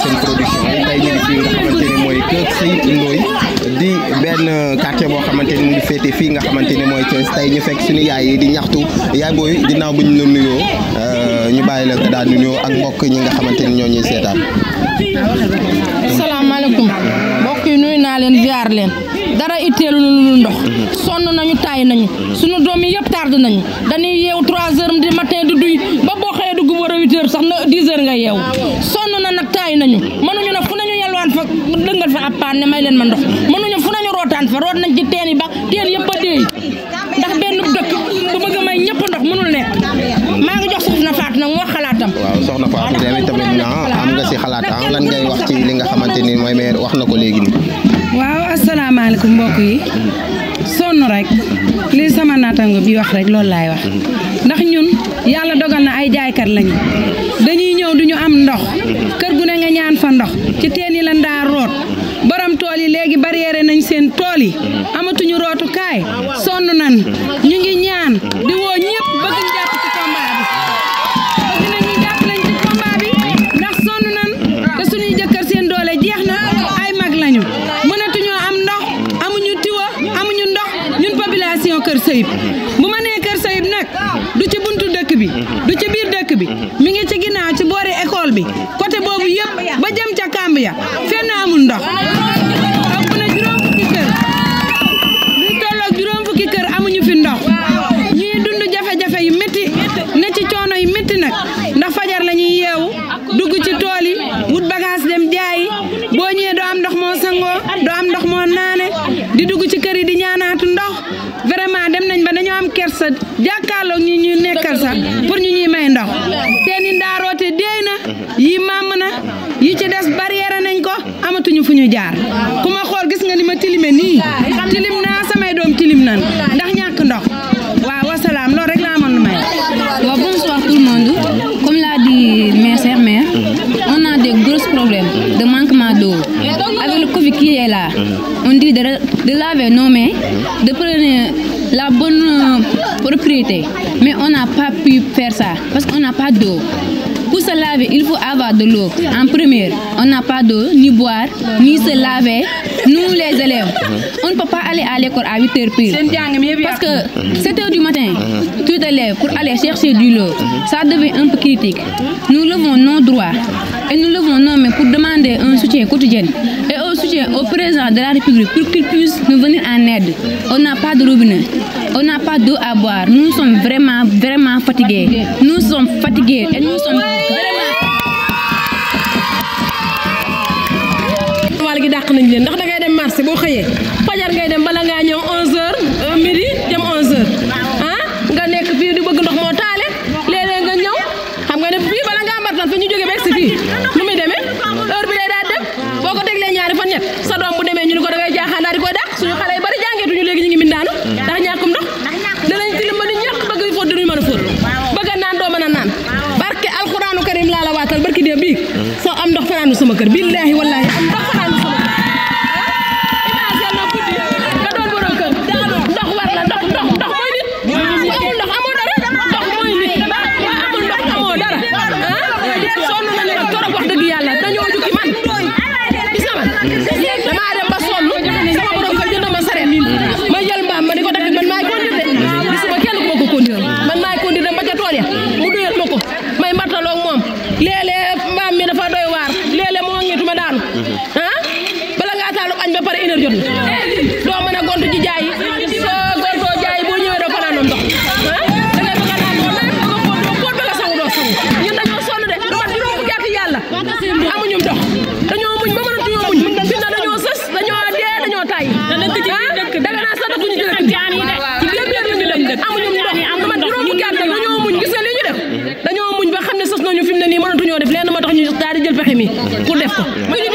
seen production tey ñu ngi fii nga xamante ni mooy kër Seyib Ndoye di benn quartier boo xamante ni mu ngi féete fii nga xamante ni mooy Thiès tey ñu fekk suñu yaay yi di ñaxtu yaay booy ginnaaw bu ñu la nuyoo ñu bàyyi la nga daal di nuyoo ak mbokk ñi nga xamante ni ñoo ñuy seetaan. salaamaaleykum mbokk yi nuyu naa leen ziar leen dara itteelu lu ndox sonn nañu taay nañu sunu doom yi yëpp tardé nañu dañuy yeew 3 heures du matin du duy ba boo xëyee dugg war a 8 heures sax na 10 heures nga yeew sonn na nag taay nañu mënuñu nag fu nañu yalwaan fa dëngal fa ab paan ne may leen ma ndox mënuñu fu nañu rootaan fa root nañ ci teen yi ba teen yëpp a deey ndax benn dëkk bu bëgg a may ñëpp ndox mënul nekk maa ngi jox soxna Fatou nag mu wax xalaatam waaw soxna Fatou tamit tamit na am nga si xalaat ah lan ngay wax ci li nga xamante ni mooy maire wax na ko léegi nii. waaw asalaamaaleykum mbokk yi sonn rek lii sama naataango bi wax rek loolu laay wax ndax ñun yàlla dogal na ay jaaykat lañu dañuy ñëw duñu am ndox kër gu ne nga ñaan fa ndox ci teen yi la ndaa root borom tool yi léegi barrière nañ seen tool yi amatuñu rootukaay sonn nan ñu ngi ñaan di woo ñëpp bëgg ñu jàpp ci combat bi bëgg nañ ñu jàpp lañ ci combat bi ndax sonn nan te suñuy jëkkër seen doole jeex na ay mag lañu mënatuñoo am ndox amuñu tiwa amuñu ndox ñun population Kër Sayib bu ma nee Kër Sayib nag du ci buntu dëkk bi du ci biir dëkk bi mi ngi ci ginnaaw ci boori école bi côté boobu yëpp ba jëm ca kàmb ya fenn amul ndox ëpp na juróom fukki kër lu tolloog juróom fukki kër amuñu fi ndox ñuy dund jafe-jafe yu métti ne ci coono yu métti nag ndax fajar la ñuy yeewu dugg ci tool yi wut bagage dem jaayi boo ñëwee doo am ndox moo sangoo doo am ndox moo naane di dugg ci kër yi di ñaanaatu ndox vraiment dem nañ ba dañoo am kersa jàkkaarloog ñi ñu nekkal sax pour ñu ñuy may ndox seeni ndaaroote déey na yi màmm na yi ci des barrière nañ ko amatuñu fu ñu jaar ku ma xool gis nga ni ma tilime nii tilim naa samay doom tilim nan ndax ñàkk ndox waaw wasalaam loolu rek laa mën lu may Bon, bonsoir tout le monde. Comme l'a dit mes chers mères, on a des gros problèmes de manquement d'eau. Avec le Covid qui est là, on dit de, de laver nos mains, de prendre la bonne euh, propriété. Mais on n'a pas pu faire ça parce qu'on n'a pas d'eau. Pour se laver, il faut avoir de l'eau. En première, on n'a pas d'eau, ni boire, ni se laver. Nous, les élèves, on ne peut pas aller à l'école à 8 heures pile. Parce que 7 heures du matin, tout élève pour aller chercher du lot, ça devient un peu critique. Nous levons nos droits et nous levons nos mains pour demander un soutien quotidien et un soutien au président de la République pour qu'il puisse nous venir en aide. On n'a pas de robinet, on n'a pas d'eau à boire. Nous sommes vraiment, vraiment fatigués. Nous sommes fatigués et nous sommes vraiment... wàll gi dàq nañ leen ndax da ngay dem marché boo xëyee fajar ngay dem bala ngaa ñëw 11h midi jëm 11h ah nga nekk fii di bëgg ndox moo taale léeg-léeg nga ñëw xam nga ne fii bala ngaa mbartal fa ñu jógee ba egsi fii nu muy demee heure bi day daal dem boo ko teglee ñaari fan ñett sa doom bu demee ñu ni ko da ngay jaaxaan daal di koy dàq suñu xale yi bari jàngeetuñu léegi ñu ngi mindaanu ndax ñàkkum ndox danañ tilim ba ni ñàkk bëgg fóot duñu mën a fóot bëgg a naan doo mën a naan barke alxuraanu karim laa la waatal barki dee bii soo am ndox fanaanu sama kër billaahi wallaahi am ndox fanaanu sama kër imagine na guddi nga doon borom kër ndox war la ndox ndox ndox mooy nit amul ndox amoo dara ndox mooy nit waa amul ndox amoo dara ah sonn nañu nag torop wax dëgg yàlla dañoo jukki man gis nga man damaa dem ba sonn sama borom kër jënd ma sareet ma jël mbaam ma di ko takk man maay conduire de gisuma kenn ku ma ko conduire man maay conduire dem ba ca tool ya mu duyal ma ko may mbartaloo moom léeg-léeg mbaam mi dafa doy waar léeg-léeg moo ngeetu ma daanu ah bala ngaa taalu añ ba pare une heure jot na doo mën a gontu ji jaay soo gontoo jaay boo ñëwee doo fanaan ndox ah da ngay bëgg a naan doo naan bëgg a fóot doo fóot bëgg a sangu doo sangu ñun dañoo sonn de lu mat juróom fukki at yàlla amuñu ndox dañoo muñ ba mënatuñoo muñ fi na dañoo sës dañoo dee dañoo tay ah daga naa sax dëkkuñu ci dëkk bi ci biir biir ñu dëkk amuñu ndox lu mat juróom fukki at nag dañoo muñ gis nga li ñu def dañoo muñ ba xam ne sës nañu fi mu ne nii mënatuñoo def lenn moo tax ñu daal di jël pexe mi pour def ko